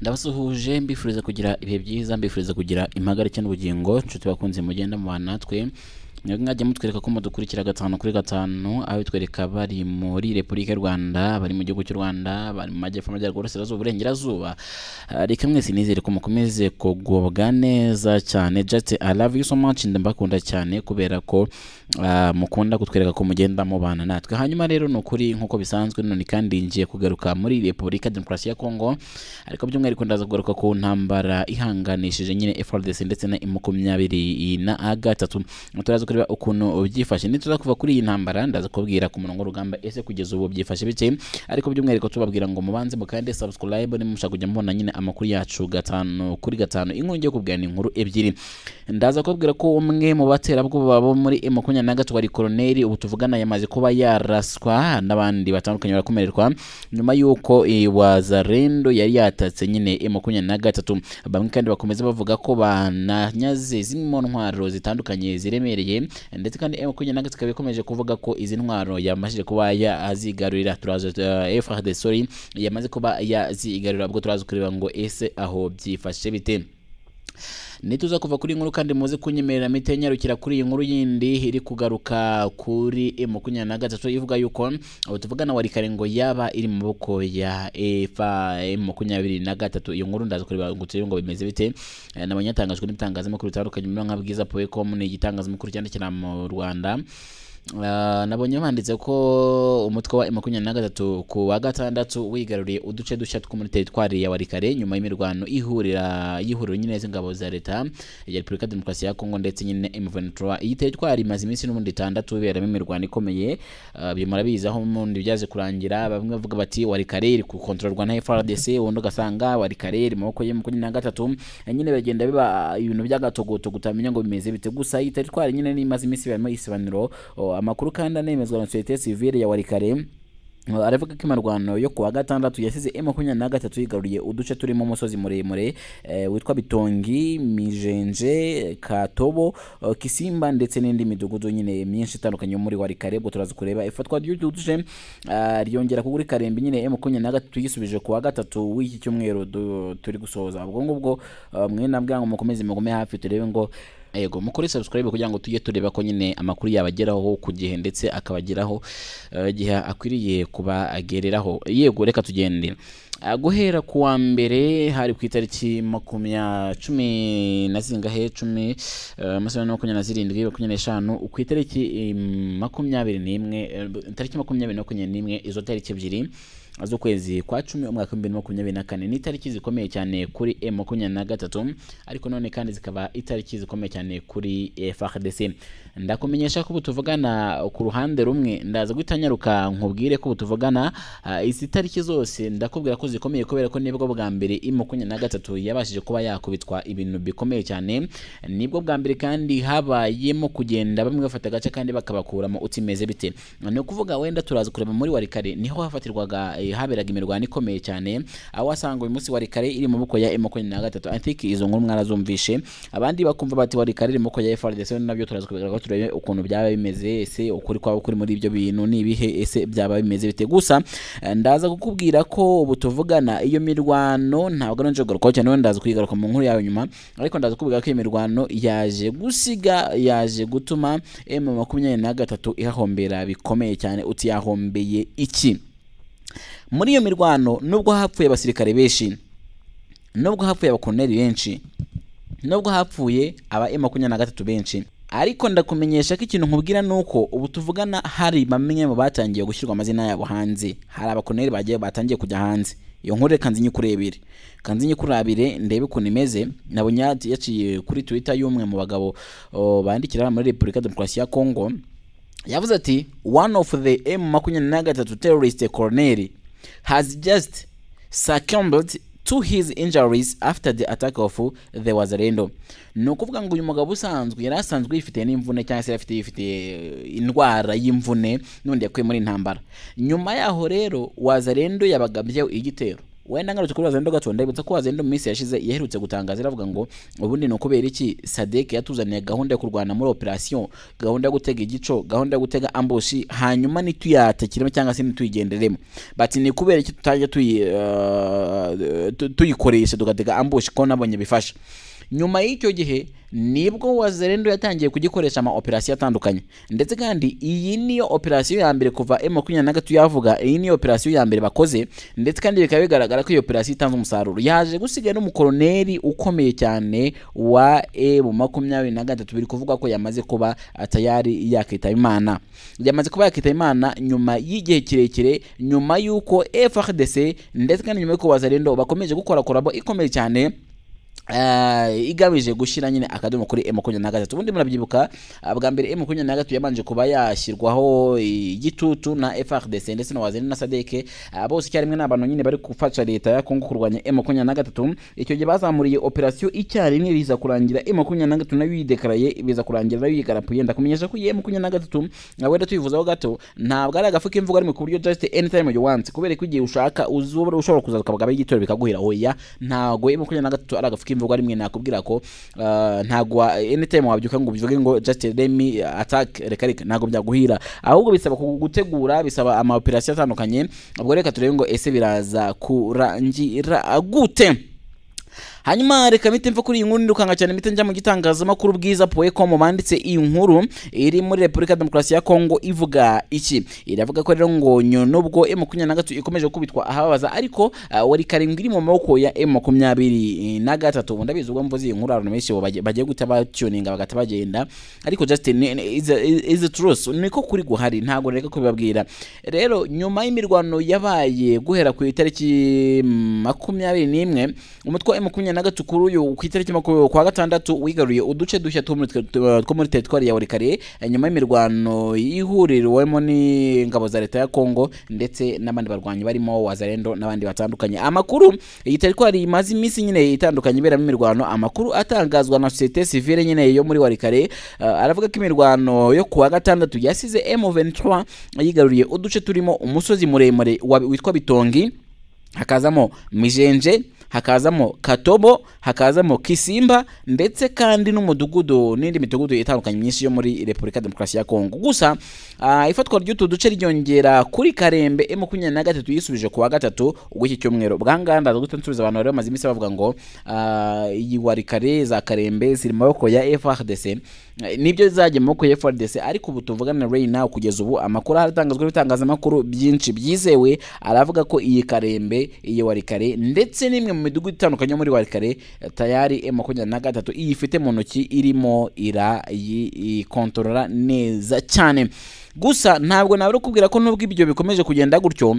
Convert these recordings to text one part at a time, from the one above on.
ndabasuhuje mbifuriza kugira ibihe byiza mbifuriza kugira impagarike n'ubugingo nshuti bakunze mugenda mubana natwe mwebwe mwajya mutwereka ko mudukurikira gatanu kuri gatanu aho bitwereka bari muri repubulika y'u rwanda bari mu gihugu cy'u rwanda bari mu majyepfo amajyaruguru uburasirazuba uburengerazuba Ah, reka mwese nizere ko mukomeze kugubwa neza cyane just i love you so much ndabakunda cyane kubera ko ah, mukunda kutwereka ko mugenda mubana natwe hanyuma rero ni ukuri nk'uko bisanzwe none kandi ngiye kugaruka muri repubulika ya demokarasi ya kongo ariko by'umwihariko ndaza kugaruka ku ntambara ihanganishije nyine FRDC ndetse na M makumyabiri na gatatu turaza kureba ukuntu byifashe nituza kuva kuri iyi ntambara ndaza kubabwira ku murongo w'urugamba ese kugeza ubu byifashe bike ariko by'umwihariko tubabwira ngo mubanze mukande subscribe nimushaka kujya mubona nyine amakuru yacu gatanu kuri gatanu inkongi yo kubwirana inkuru ebyiri ndaza kubabwira ko umwe mu baterabwoba bo muri M makumyabiri na gatatu wari koroneri ubu tuvugana yamaze kuba yaraswa n'abandi batandukanye barakomererwa nyuma y'uko iwazarendo yari yatatse nyine M makumyabiri na gatatu bamwe kandi bakomeza bavuga ko bananyaze zirimo ntwaro zitandukanye ziremereye ndetse kandi M makumyabiri na gatatu ikaba ikomeje kuvuga ko izi ntwaro yamajije kuba yazigarurira turaza uh, FRDC sorry, yamaze kuba yazigarurira ubwo turaza kureba ngo ese aho byifashe bite nituza kuva kuri iyi nkuru kandi muze kunyemerera mite nyarukira kuri iyi nkuru yindi iri kugaruka kuri e makumyabiri na gatatu ivuga yuko abo tuvugana wari kare ngo yaba iri mu maboko ya efa e makumyabiri na gatatu iyo nkuru ndaza kureba ngo turebe ngo bimeze bite Eh, nabonye yatangajwe n'ibitangazamakuru bitandukanye birimo nka bwiza poecom ni igitangazamakuru cyandikira mu rwanda Ah, nabonye banditse ko umutwe wa makumyabiri na gatatu ku wa gatandatu wigaruriye uduce dushya two muri teritwari ya warikare nyuma y'imirwano ihurira y'ihuriro nyine z'ingabo za leta ya repubulika ya demokarasi ya kongo ndetse nyine M23 iyi teritwari imaze iminsi n'ubundi itandatu iberamo imirwano ikomeye Ah, ibyo murabizi aho ubundi byaze kurangira bamwe bavuga bati warikare iri gukontororwa na FRDC ubundi ugasanga warikare iri mu maboko ya makumyabiri na gatatu Eh, nyine bagenda biba ibintu by'agatogotogo utamenya ngo bimeze bite gusa iyi teritwari nyine n'imaze iminsi iberamo isibaniro O, amakuru kandi anemezwa na societe sivile ya warikare O, aravuga ko imirwano yo kuwa gatandatu yasize m makumyabiri na gatatu yigaruriye uduce turimo umusozi muremure eh, witwa bitongi mijenje katobo o, kisimba ndetse n'indi midugudu nyine myinshi itandukanye yo muri warikare ubwo turaza kureba ifatwa ry'utu duce ah, ryongera kugura karembi nyine m makumyabiri na gatatu yisubije kuwa gatatu w'iki cyumweru du- turi gusoza ubwo ngubwo ah, mwe nabwira ngo mukomeze mugume hafi turebe ngo yego mukore subscribe kugira ngo tujye tureba ko nyine amakuru yabageraho ku gihe ndetse akabageraho eh, igihe akwiriye kuba agereraho yego reka tugende Ah, guhera ku wa mbere hari ku itariki makumya cumi na zingahe cumi eh, amasaha ni makumyabiri na zirindwi makumyabiri n'eshanu ku itariki eh, makumyabiri n'imwe eh, itariki makumyabiri na makumyabiri n'imwe izo tariki ebyiri z'ukwezi kwa cumi umwaka w'ibihumbi bibiri na makumyabiri na kane ni itariki zikomeye cyane kuri m makumyabiri na gatatu ariko none kandi zikaba itariki zikomeye cyane kuri frdc ndakumenyesha ko ubu tuvugana ku ruhande rumwe ndaza guhita nyaruka nkubwire ko ubu tuvugana ah, izi tariki zose ndakubwira ko zikomeye kubera ko nibwo bwa mbere m makumyabiri na gatatu yabashije kuba yakubitwa ibintu bikomeye cyane nibwo bwa mbere kandi habayemo kugenda bamwe bafata agace kandi bakabakuramo utimeze bite ni ukuvuga wenda turaza kureba muri warikare niho hafatirwaga eh, haberaga imirwano ikomeye cyane aho wasanga uyu munsi warikare iri mu maboko ya makumyabiri na gatatu antike izo nkuru mwarazumvishe abandi bakumva bati warikare iri mu maboko ya FRDC nabyo turaza kubigaragaza turebe ukuntu byaba bimeze ese ukuri kwaba kuri muri ibyo bintu ni ibihe ese byaba bimeze bite gusa eh, ndaza kukubwira ko ubu tuvugana iyo mirwano ntabwo nanje kugarukaho cyane wenda ndaza kuyigaruka mu nkuru yawe nyuma ariko ndaza kubwira ko iyo mirwano yaje gusiga yaje gutuma M makumyabiri na gatatu ihahombera bikomeye cyane uti yahombeye iki muri iyo mirwano nubwo hapfuye abasirikare benshi nubwo hapfuye abakoloneli benshi nubwo hapfuye aba M makumyabiri na gatatu benshi ariko ndakumenyesha ko ikintu nkubwira ni uko ubu tuvugana hari bamwe mu batangiye gushyirwa amazina yabo hanze hari abakoloneli bagiye batangiye kujya hanze iyo nkuru reka nzinye kurebire kanzinye kurabire ndebe ukuntu imeze nabonye yati- yaciye kuri twitter y'umwe mu bagabo o, bandikira muri repubulika ya demokarasi ya kongo yavuze ati one of the m makumyabiri na gatatu terrorist colonel has just succumbed to his injuries after the attack of the wazarendo ni ukuvuga ngo uyu mugabo usanzwe yari asanzwe yifitiye n'imvune cyangwa se yari afite yifitiye indwara y'imvune n'undi yakuye muri intambara nyuma yaho rero wazarendo yabagabyeho igitero wenda ngarutse kuri Wazendo gato ndabutsa ko Wazendo mu minsi yashize yaherutse gutangaza iravuga ngo ubundi ni ukubera iki Sadek yatuzaniye gahunda yo kurwana muri operation gahunda yo gutega igico gahunda yo gutega ambushi hanyuma nituyatakiremo cyangwa se nituyigenderemo bati ni kubera iki tutajya tuyi eh, tu- tuyikoresha tugatega ambushi ko nabonye bifasha nyuma y'icyo gihe nibwo wazerendo yatangiye kugikoresha ama operasiyo atandukanye ndetse kandi iyi niyo operasiyo ya mbere kuva m makumyabiri na gatatu yavuga iyi niyo operasiyo ya mbere bakoze ndetse kandi bikaba bigaragara ko iyo operasiyo itanze umusaruro yaje gusigaye n'umukoroneri ukomeye cyane wa m makumyabiri na gatatu biri kuvuga ko yamaze kuba tayari yakitaba imana yamaze kuba yakitaba imana nyuma y'igihe kirekire nyuma y'uko frdc ndetse kandi nyuma y'uko wazerendo bakomeje gukora korabo ikomeye cyane Eh, igamije gushyira nyine akadomo kuri m makumyabiri na gatatu ubundi murabyibuka ah, bwa mbere m makumyabiri na gatatu yabanje kuba yashyirwaho igitutu na frdc ndetse na wazirinde na sadeke Ah, bose icyarimwe ni abantu nyine bari gufasha leta ya kongo kurwanya m makumyabiri na gatatu icyo gihe bazamuriye operasiyo icyarimwe biza kurangira m makumyabiri na gatatu nayo yidekaraye biza kurangira nayo yigarapuye ndakumenyesha ko iyi m makumyabiri na gatatu ah, wenda tuyivuzaho gato ntabwo ari agafu k'imvugo ariko ku buryo just anytime you want kubera ko igihe ushaka uzobora ushobora kuzaza ukabaga igitoro bikaguhira oya ntabwo m makumyabiri na gatatu ari agafu k'imvugo rimwe nakubwira ko ah, ntabwo wa- anytime wabyuka ngo ubivuge ngo just let me attack reka reka ntabwo byaguhira ahubwo bisaba ku- gutegura bisaba ama operation atandukanye ubwo reka turebe ngo ese biraza kurangira gute hanyuma reka mpite mva kuri iyi nkuru nirukanga cyane mpite njya mu gitangazamakuru bwiza poecom banditse iyi nkuru iri muri repubulika ya demokarasi ya kongo ivuga iki iravuga ko rero ngo nyo nubwo m makumyabiri na gatatu ikomeje gukubitwa ahababaza ariko ah, wari karindwi iri mu maboko ya m makumyabiri na gatatu ubu ndabizi ubwo mvuze iyi nkuru abantu benshi bagiye bagiye guhita bacyuninga bagahita bagenda ariko just ni- ni- is a- is a truth niko kuri guhari ntabwo reka kubibabwira rero nyuma y'imirwano yabaye guhera ku itariki makumyabiri n'imwe umutwe wa makumyabiri na gatatu kuri uyu ku itariki makumyabiri kwa gatandatu wigaruye uduce dushya two muri twe- two muri teritwari ya burikari nyuma y'imirwano ihuriwemo n'ingabo za leta ya kongo ndetse n'abandi barwanyi barimo wazarendo n'abandi batandukanye amakuru iyi teritwari imaze iminsi nyine itandukanye iberamo imirwano amakuru atangazwa na societe civile nyine yo muri warikare uh, aravuga ko imirwano yo kuwa gatandatu yasize M23 yigaruriye uduce turimo umusozi muremure wa- witwa Bitongi hakazamo Mijenje hakazamo Katobo hakazamo Kisimba ndetse kandi n'umudugudu n'indi midugudu itandukanye myinshi yo muri Repubulika ya Demokarasi ya Kongo gusa uh, ifatwa ry'utu duce ryongera kuri Karembe M23 yisubije kuwa gatatu ubw'iki cyumweru bwanga ndaza guhita nsubiza abantu bari bamaze iminsi bavuga ngo ah, iyi warikare za Karembe ziri mu maboko ya FRDC Eh, nibyo zajya mu maboko ya FRDC ariko ubu tuvugana right now kugeza ubu amakuru aratangazwa n'ibitangazamakuru byinshi byizewe aravuga ko iyi Karembe iyi warikare ndetse n'imwe mu midugudu itandukanye yo muri warikare eh, tayari M23 iyifite mu ntoki irimo irayikontorora neza cyane gusa ntabwo nabura kubwira ko nubwo ibyo bikomeje kugenda gutyo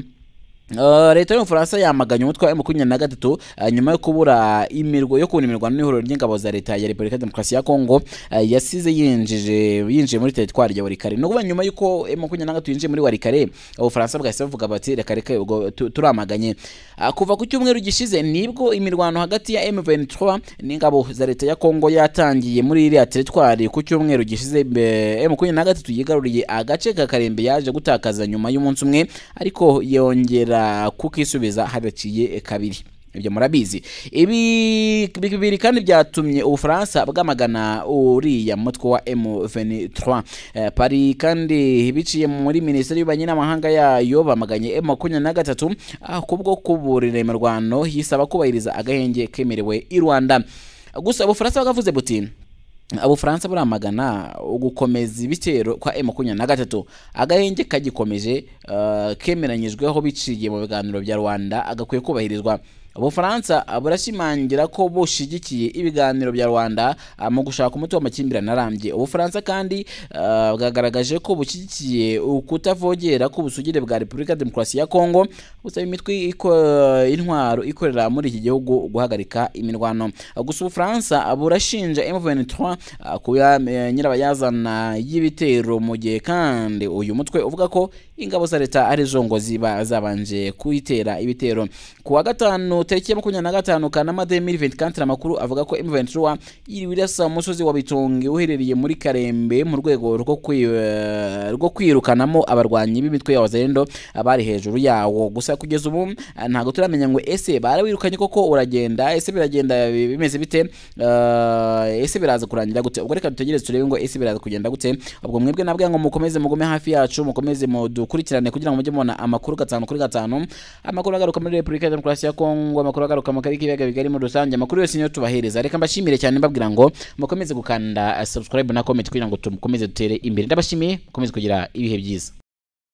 Uh, leta y'ubufaransa yamaganye umutwe wa makumyabiri na gatatu uh, nyuma yo kubura imirwa yo kubona imirwano n'ihuriro ry'ingabo za leta ya repubulika ya demokarasi ya kongo uh, yasize yinjije yinjiye muri teritwari ya warikare ni ukuvuga nyuma y'uko M makumyabiri na gatatu yinjiye muri warikare ubufaransa bwahise buvuga bati reka reka ubwo tu- turamaganye uh, kuva ku cyumweru gishize nibwo imirwano hagati ya m23 n'ingabo za leta ya kongo yatangiye muri iriya teritwari ku cyumweru gishize eh, M makumyabiri na gatatu yigaruriye agace ka karembe yaje gutakaza nyuma y'umunsi umwe ariko yongera kukisubiza hadaciye kabiri ibyo murabizi ibi bi- bibiri kandi byatumye ubufaransa bwamagana uriya mutwe wa M23 Eh, pari kandi biciye muri minisiteri y'ububanyi n'amahanga yayo bamaganye M23 ah, kubwo kuburira imirwano yisaba kubahiriza agahenge kemerewe i Rwanda gusa ubufaransa bwavuze buti abufaransa buramagana ugukomeza ibitero kwa M23 agahenge kagikomeje uh, kemeranyijweho biciye mu biganiro bya Rwanda agakwiye kubahirizwa ubufaransa uh, burashimangira ko bushigikiye ibiganiro bya Rwanda uh, mu gushaka umuti w'amakimbirane arambye ubufaransa kandi uh, bwagaragaje ko bushyigikiye ukutavogera k'ubusugire bwa Repubulika ya Demokarasi ya Kongo busaba imitwe iko- intwaro ikorera muri iki gihugu guhagarika imirwano gusa ubufaransa burashinja M23 kuba nyirabayazana y'ibitero mu gihe kandi uyu mutwe uvuga ko ingabo za leta arizo ngo ziba zabanje kuyitera ibitero ku wa gatanu tariki ya makumyabiri na gatanu kanama 2024 amakuru avuga ko M23 yiriwe irasa mu musozi wa Bitonge uherereye muri Karembe mu rwego rwo kwi- eh, rwo kwirukanamo abarwanyi b'imitwe ya Wazalendo abari hejuru yawo gusa kugeza ubu eh, ntabwo turamenya ngo ese barawirukanye koko uragenda ese biragenda bi- bimeze bite Eh, ese biraza kurangira gute ubwo reka dutegereze turebe ngo ese biraza kugenda gute ubwo mwebwe nabwe ngo mukomeze mugume hafi yacu mukomeze mudukurikirane kugira ngo mujye mubona amakuru gatanu kuri gatanu amakuru agaruka muri repubulika ya demokarasi ya kongo amakuru agaruka mu karere k'ibiyaga bigari muri rusange amakuru yose niyo tubahereza reka mbashimire cyane mbabwira ngo mukomeze gukanda eh, subscribe na comment kugira ngo dukomeze dutere imbere ndabashimiye mukomeze kugira ibihe byiza